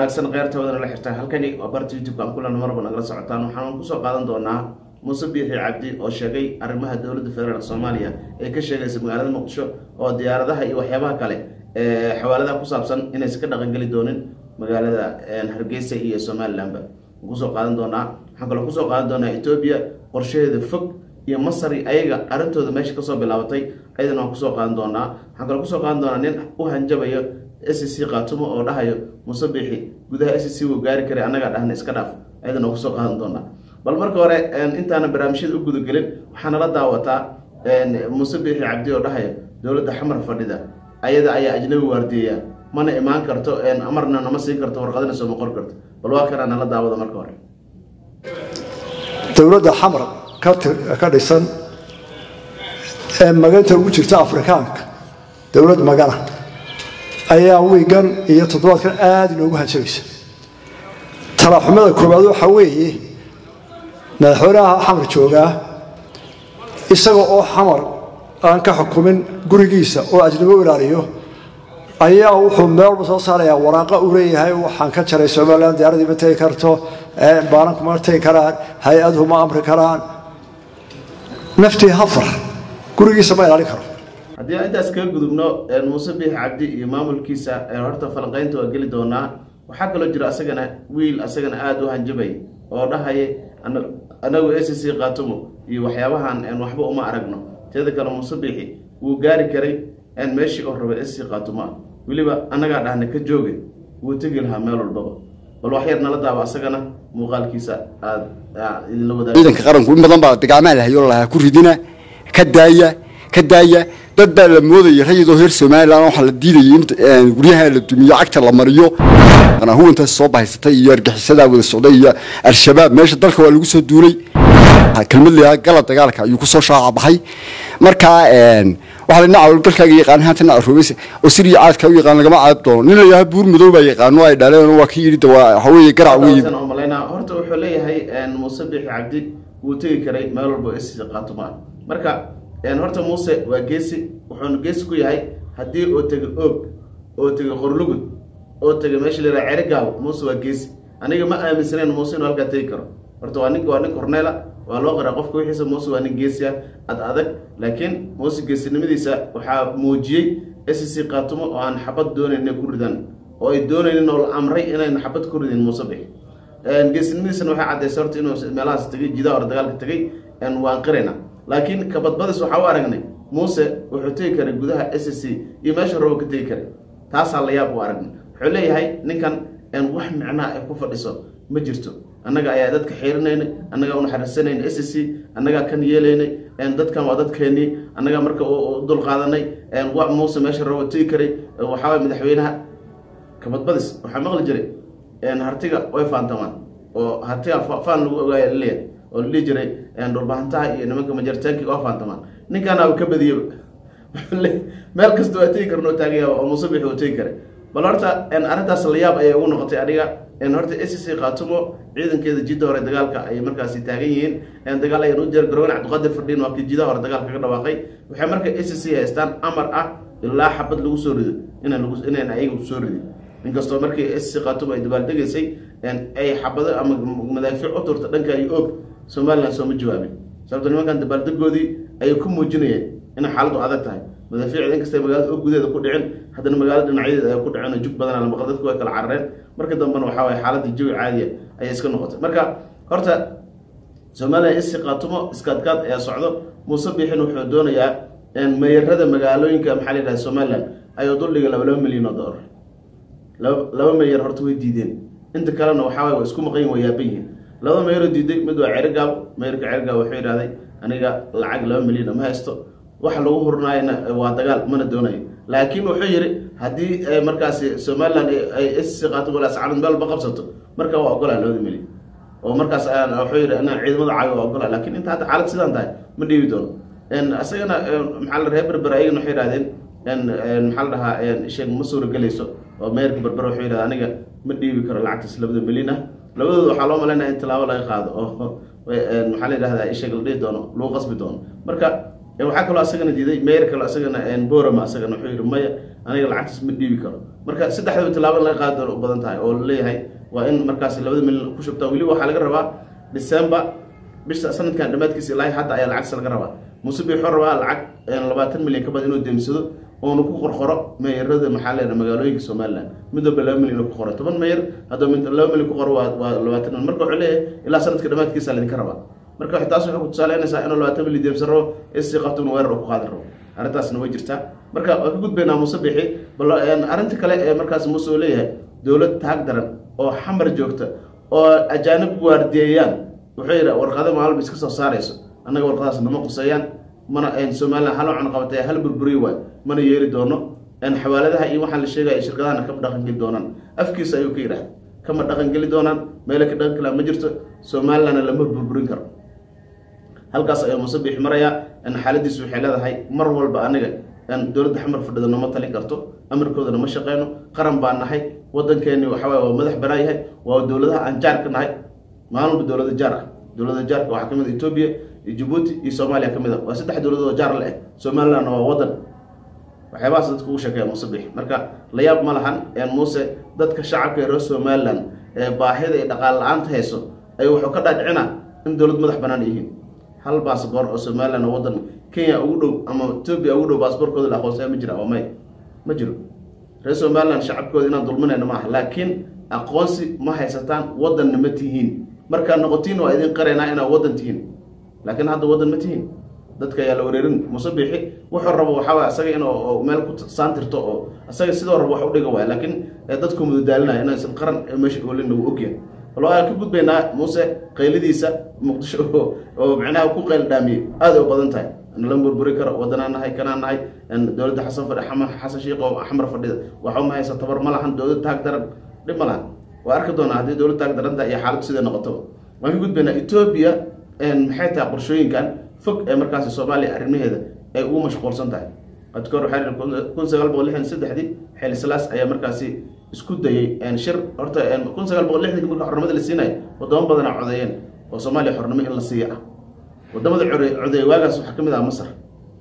wanaagsan keyrtawadana la xirtaan halkani waa barta youtube-ka aan kulan marba nagala socotaan waxaan kusoo qaadan doonaa muuse biixi cabdi oo sheegay arrimaha dowladda federaalk soomaaliya ee ka sheegaysa magaalada muqdisho oo diyaaradaha iyo waxyaabaha kale ee xawaaladaha ku saabsan inaysan ka dhaqangeli doonin magaalada hargeysa iyo somalilanba kusoo qaadan doonaa waxaan kaloo kusoo qaadan doonaa etoobiya qorshaheeda fog iyo masari ayaga arrintooda meesha kasoo bilaabatay ayadana waan kusoo qaadan doonaa waxaan kaloo kusoo qaadan doonaa nin u hanjabayo s c kaatumo oo dhahayo muuse biixi gudaha s c wuu gaari karay annagaa dhahna iska dhaaf ayadana waan kusoo qaadan doonaa bal marka hore intaana barnaamijyada u gudagelin waxaa nala daawataa muuse biixi cabdi oo dhahayo dowladda xamar fadhida ayada ayaa ajnabi waardiyeya mana imaan karto amarna nama siin karto warqadina sooma qor karto bal waa kanaa nala daawada marka hore dowladda xamar ka dhisan ee maganta ugu jirta afrikaanka dowlad magana ayaa wiigan iyo toddobaadkan aada inoogu hanjabaysa talaxumada koowaad waxaa weeye madaxweynaha xamar joogaa isaga oo xamar aan ka xukumin gurigiisa oo ajnabo u ilaaliyo ayaa wuxuu meelba soo saarayaa waraaqa uu leeyahay waxaan ka jaray somalilan diyaaradii ma tegi karto baalanku ma tegi karaan hay-aduhu ma amri karaan naftii hafar gurigiisa ma ilaalin karo haddii aan intaas kaga gudubno muuse biix cabdi iyo maamulkiisa horta falanqaynta waa geli doonaa waxaa kaloo jira asagana wiil asagana aada u hanjabay oo dhahaya anagu s c kaatumo iyo waxyaabahan waxba uma aragno teeda kale muuse biixi wuu gaari karay meeshii oo rabay s c kaatumo ah weliba annagaa dhahna ka jooga wuu tegi lahaa meel walbaba bal wax yar nala daaba asagana muuqaalkiisa aada idinla wadaag ciidanka qaranku in badan baa dagaamaa lahayo lahaa ku ridina ka daaya ka daaya dad baa la moodaya rayidoo reer somalilan waxaa la diidayay in guryaha la dumiyo cagta la mariyo huwantaas soo bahaysatay iyo argaxisadaa wada socday iyo al-shabaab meesha dalka waa lagu soo duulay kelmad layaa gala dagaalka ayuu kusoo shaaca baxay markaa waxaa dhinaca walgalkaaga yaqaan haatan aroobeys oo siriya caadka u yaqaan lagama caab doono nin layaha buur madow baa yaqaano ay dhaleen waa ka yidhi waxa weeye garac weeye malaynaa horta wuxuu leeyahay muuse biixi cabdi wuu tegi karay meel walba s qaatuma marka horta muuse waa geesi wuxuuna geesi ku yahay haddii oo tega oog oo tega qorlugud oo tega meesha la cerigaabo muuse waa geesi aniga ma aaminsaneyn muuse inuu halkaa tegi karo horta waa nin waa nin korneela waa loo qaraa qofka wixiisa muuse waa nin geesi ah ad adag laakiin muuse geesinimadiisa waxaa muujiyey s c kaatumo oo aan xabad doonayn inay ku ridaan oo ay doonaynin oo la amray inayna xabad ku ridin muuse bix geesinimadiisana waxay caddaysay horta inuu meelahaas tegay jidaha hore dagaalka tegay waan qirayna laakiin kabadbadis waxaa u aragnay muuse wuxuu tegi karay gudaha s c iyo meesha rabo ka tegi karay taasaa la yaab u aragnay wuxuu leeyahay ninkan wax micnaha ay ku fadhiso ma jirto annaga ayaa dadka xiirinaynay annagaa unaxariisanayna s c annagaa kan yeelaynay dadkan waa dadkeenii annagaa marka u dulqaadanay wa muuse meesha rabo tegi karay waxaaway madaxweynaha kabadbadis waxaa maqli jiray hartiga way faantamaan oo hartiga faan lagu ogaaya laleeyahay oo la dhihi jiray dhulbahantaha iyo nimanka majaritaanki waa faantamaan ninkaanaaba ka badiyaba meel kasta waa tegi karnoo taagaya oo muuse bixi uu tegi karay bal horta arrintaas layaab ayay ugu noqotay adiga horta s c kaatumo ciidankeeda jidda hore dagaalka ay markaasi taagan yihiin dagaal ayaan u jeer garowen cabdiqaadir fadhiin waa kii jidaha hore dagaalka ka dhawaaqay waxay marka s c haystaan amar ah ilaa xabad lagu soo rido inaan ayaga soo ridin inkastoo markii s c kaatumo ay dabaaldegaysay ay xabado ama madaafiic u turta dhanka iyo og somalilan sooma jawaabin sababto nimankan dabaaldegoodii ayay ku muujinayeen inay xaaladdu adag tahay madaafiicda inkastay magaalada oo gudaheeda ku dhicin haddana magaalada dhinacyadeeda ay ku dhiceen oo jug badan lamaqal dadku way kala carareen marka dambena waxaa waye xaaladii jawi caadiya ayay iska noqotay marka horta somalilan isi kaatumo iskaadkaad ayaa socdo muuse biixin wuxuu doonayaa meeyarada magaalooyinka maxaa la yidhaha somalilan ayuu duldhiga laba laba milyan oo dollar laba meeyar horta way diideen inta kalena waxaa waye waa isku maqan yihin waa yaaban yihiin labada meeyaroo diiday mid waa cerigaabo meeyarka cerigaabo wuxuu yidhahday aniga lacag laba milyan ma haysto waxa lagu hurnaayana waa dagaal mana doonayo laakiin wuxuu yidhi haddii markaasi somalilan ay s qaato walaascalad meel ba qabsato marka waa ogolaa labada milyan oo markaas wuxuu yidhi inaan ciidamada caayo waa ogolaa laakiin inta hadda xaalad sidaan tahay ma dhiibi doono isagana maxaa la reer berber ayagana waxay yidhahdeen maxaa la dhahaa sheeg ma suuragelayso oo meerka berber wuxuu yidhahda aniga ma dhiibi karo lacagtaas labada milyan ah labadooda waxaa loo malaynaya in tilaabo laga qaado oo maxaa la yidhahdaa isheeg la dhihi doono lagu qasbi doono marka waxaa kaloo asagana diiday meyer kaloo asagana borama asagana wuxuu yidhi maya aniga lacagtaas ma dhiibi karo marka saddexdaba tilaabo in laga qaadi doono u badan tahay oo laleeyahay waa in markaas labada milyan ku shubtaa weliba waxaa laga rabaa december bisha sanadkan dhammaadkiisa ilaahay hadda ayaa lacagtaas laga rabaa muuse bii wuxuu rabaa lacag labaatan milyan ka badan inuu deemsado oonu ku qorqoro meeyarada maxaa leedahay magaalooyinka somaliland mid walba laba milyan ku qoro toban meeyar hadduu mid laba milyan ku qoro waa waa labaatan milyan marka wuxuu leeyahay ilaa sanadka dhammaadkiisa laydinka rabaa marka waxay taas waxay ku tusaaleynaysaa inuu labaatan milyan deemsan rabo isii qabto inuu weerar ku qaadi rabo arrintaasna way jirtaa marka waa ka gudbaynaa muuse bixi bal arrinta kale ee markaas muuse uu leeyahay dowlad taag daran oo xamar joogta oo ajaanib waardiyeeyaan wuxuu yidhi warqado maalba iska soo saarayso annaga warqadaas nama quseeyaan mana somalilan hal cun qabatay hal burburiy waay mana yeeli doono xawaaladaha iyo waxaa la sheegaya shirkadahana kama dhaqangeli doonaan afkiisa ayuu ka yidhaahda kama dhaqangeli doonaan meela ka dhaqan kalaa ma jirto somalilandna lama burburin karo halkaas ayuu muuse biixi marayaa xaaladiisu waxay leedahay mar walba aniga dowladda xamar fadhida nama talin karto amarkoodana ma shaqeyno qaran baan nahay wadankeeni waxaway waa madax banaan yahay waa dowladaha aan jaar ka nahay maalin walba dowlada jaar ah dowlada jaarka waxaa kamid a etoobiya iyo jabuuti iyo soomaaliya kamid a waa saddex dowladood oo jaar la eh somalilandna waa wadan waxyaabahaas dadka ugu sheekeeya muuse bixi marka la yaab ma lahan muuse dadka shacabka ee reer somaliland ee baahida iyo dhaqaal la-aanta hayso ayuu wuxuu ka dhaadhicina in dowlad madax banaan yihiin hal baasboor oo somaliland oo wadan kenya ugu dhow ama etoobiya ugu dhow baasboorkooda la aqoonsaya ma jira waa may ma jiro reer somaliland shacabkooda inaan dulminayna maaha laakiin aqoonsi ma haysataan wadanna ma tihiin markaa noqotiin waa idin qaraynaa inaad wadan tihiin laakiin hadda wadan ma tihiin dadka ayaa la wareerin muuse biixi wuxuu rabo waxaa asaga in meel ku saantirto oo asaga sidoo rabo wax u dhiga waay laakiin dadku mudadaalinaya inaysan qaran meesha oolina wuu ogyahay bal waa ka gudbaynaa muuse qaylidiisa muqdisho oo macnaha ku qayl dhaamiyey aada u badan tahay la burburi karo wadanaan nahay kanaan nahay dowladda xasan fadhi xasan sheikh oo xamar fadhida waxa ma haysa tabar ma lahan dowlad taag daran dhib ma lahan waa arki doonaa haddii dowlad taag daranta iyo xaaladu siday noqotaba waan ka gudbaynaa etoobiya maxay tahay qorshooyinkan fog ee markaasi soomaaliya arrimaheeda ay ugu mashquulsan tahay adkoor waxaa kun sagaal boqol lixdan saddexdii xeeli salaas ayaa markaasi isku dayay shir horta kun sagaal boqol lixdanki marka xornimada la siinaya wadamo badana codeeyeen oo soomaaliya xornimo in la siiya ah wadamada codeey waagaas waxaa ka mid ah masar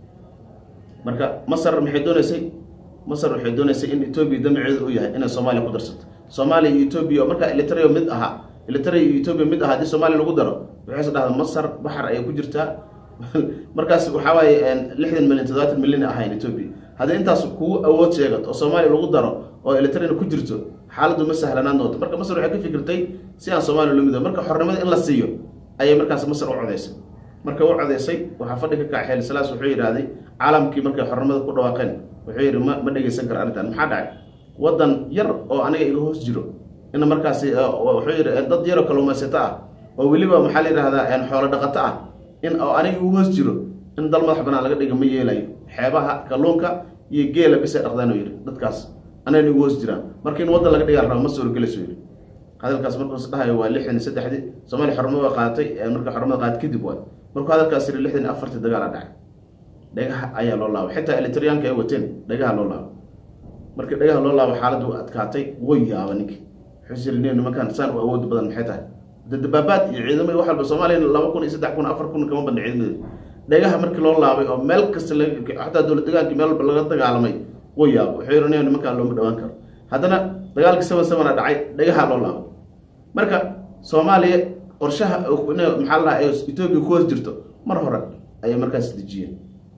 marka masar maxay dooneysay masar waxay dooneysay in etoobiya damaceeda uu yahay inay soomaaliya ku darsato soomaaliya iyo etoobiya oo markaa elitario mid ahaa elitaria iyo etoobiya mid ahaa haddii soomaaliya lagu daro waxayse dhahda masar baxar ayay ku jirtaa markaas waxaa waaye lixdan milyan toddobaatan milyan ahayn etoobiya haddii intaas kugu awood sheegato oo soomaaliya lagu daro oo elitrina ku jirto xaaladdu ma sahlanaan doonto marka masar waxay ka fikirtay si aan soomaaliya loo mido marka xornimada in la siiyo ayay markaas masar u codeysay marka u codeysay waxaa fadhi ka kaca xeeli salaas wuxuu yidhaahday caalamkii markay xornimada ku dhawaaqeen wuxuu yidhi ma ma dhegeysan kara arrintan maxaa dhacay wadan yar oo aniga iga hoos jiro in markaasi wuxuu yidhi dad yaroo kalluumaysato ah oo weliba maxaa la yidhahdaa xoolo dhaqato ah in oo aniga igu hoos jiro in dal madax banaan laga dhiga ma yeelayo xeebaha kalluunka iyo geela bisay dhaqdaan yidhi dadkaas anagana igu hoos jiraan marka in wadan laga dhigaa raba ma suurogelayso yidhi hadalkaas markuus dhahayo waa lixdan iyo saddexdii soomaaliya xornimada qaadatay marka xornimada qaadatay kadib waay markuu hadalkaas yidhi lixdan iyo afartii dagaal a dhacay dhagaha ayaa loo laabay xitaa elitriyaanka ay wateen dhagaha loo laabay markii dhagaha loo laabo xaaladdu adkaatay way yaaba ninki wuxuu yiri nin nimankan saan u awood badan maxay tahay dabaabaad iyo ciidamada wax walba soomaaliya laba kun iyo saddex kun afar kun kama badna ciidamada dhagaha markii loo laabay oo meel kasta xataa dowlad degaankii meel walba laga dagaalamay way yaaba wuxuu yiri nin nimankan looma dhawaan karo haddana dagaalkii seven sevena dhacay dhagaha loo laabay marka soomaaliya qorshaha maxaa la dhahaa etoobiya ku hoos jirto mar hore ayay markaas dejiyeen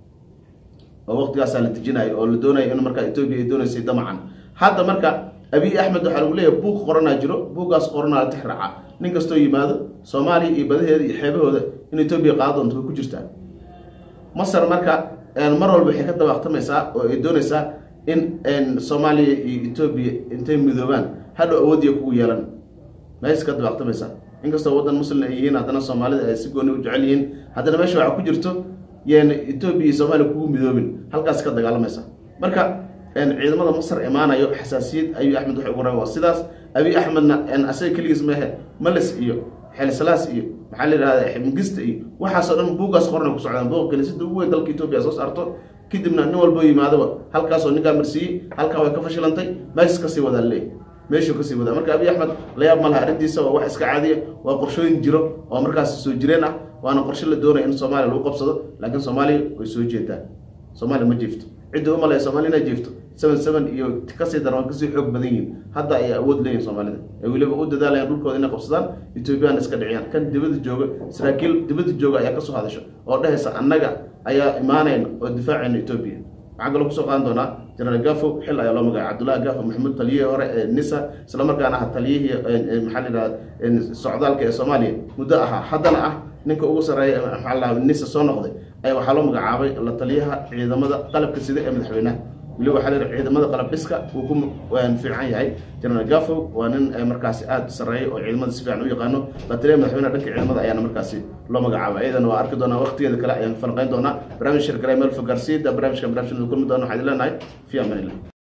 oo waqtigaasaa la dejinayo oo la doonayo in markaa etoobiya ay dooneysay damacan hadda marka abiy axmed waxaa lagu leeyahay buug qoranaa jiro buuggaas qoranaa la tix raaca nin kastoo yimaado soomaaliya iyo badaheeda iyo xeebahooda in etoobiya qaado doonto way ku jirtaa masar marka mar walba waxay ka dabaaqtamaysaa oo ay doonaysaa in soomaaliya iyo etoobiya intay midoobaan hadhow awoodiya kugu yeelan meesha ka dabaaqtamaysaa inkastoo waddan muslim ay yihiin haddana soomaalida ay si gooni u jecel yihiin haddana meesha waxaa ku jirto yeena etoobiya iyo soomaaliya kugu midoobin halkaas ka dagaalamaysa marka ciidamada masar imaanayo xasaasiyad abiy axmed waxay ugu rabaan waa sidaas abiy axmedna asaga keligiis mehe malis iyo xelisalaas iyo maxaa la yidhahda mingista iyo waxaasoo dhan buuggaas qorna ku socdaan buuga kaniisada ugu weyn dalka etoobiya soo saarto kadibna nin walbo yimaadaba halkaasoo ninkaa marsiiyey halkaa way ka fashilantay meeshas kasii wadaa leey meeshuu kasii wadaa marka abiy axmed layaab ma laha arrintiisa waa wax iska caadiya waa qorshooyin jiro oo markaas soo jireen ah waana qorshe la doonaya in soomaaliya lagu qabsado laakiin soomaaliya way soo jeedaa soomaaliya ma jiifto cidda u malaya soomaali inay jiifto seven seven iyo kasii daran kasii xoog badan yihiin hadda ayay awood leeyihin soomaalida ay weliba u dadaalayaan dhulkooda inay qabsadaan ethoobiyan iska dhiciyaan kan dibadda jooga saraakiil dibadda jooga ayaa kasoo hadasho oo dhehaysa annaga ayaa imaanayna oo difaacayna etoobiya waxaan kaloo kusoo qaadan doonaa jenaraal gafo xil ayaa loo magacay cabdullahi gafo maxamuud taliyihii hore ee nisa islamarkaana ah taliyihii maxaa la yidhahda socdaalka ee soomaaliya muddo ahaa haddana ah ninka ugu sarreeya maxaa la nisa soo noqday ayaa waxaa loo magacaabay la taliyaha ciidamada qalabka sida ee madaxweynaha weliba waxaa la yidhi ciidamada qalab dhiska wuu ku fiican yahay jenaraal gafo waa nin markaasi aada sarreeya oo ciidamada si fiican u yaqaano la taliyaha madaxweynaha dhanka ciidamada ayaana markaasi loo magacaabay ayadana waa arki doonaa waqtigeeda kale ayaan falqayn doonaa barnaamij shirgaray meel fogaarsiida barnaamijkan barnaamijkan kulmi doona waxaa idin leenahay fi amanillah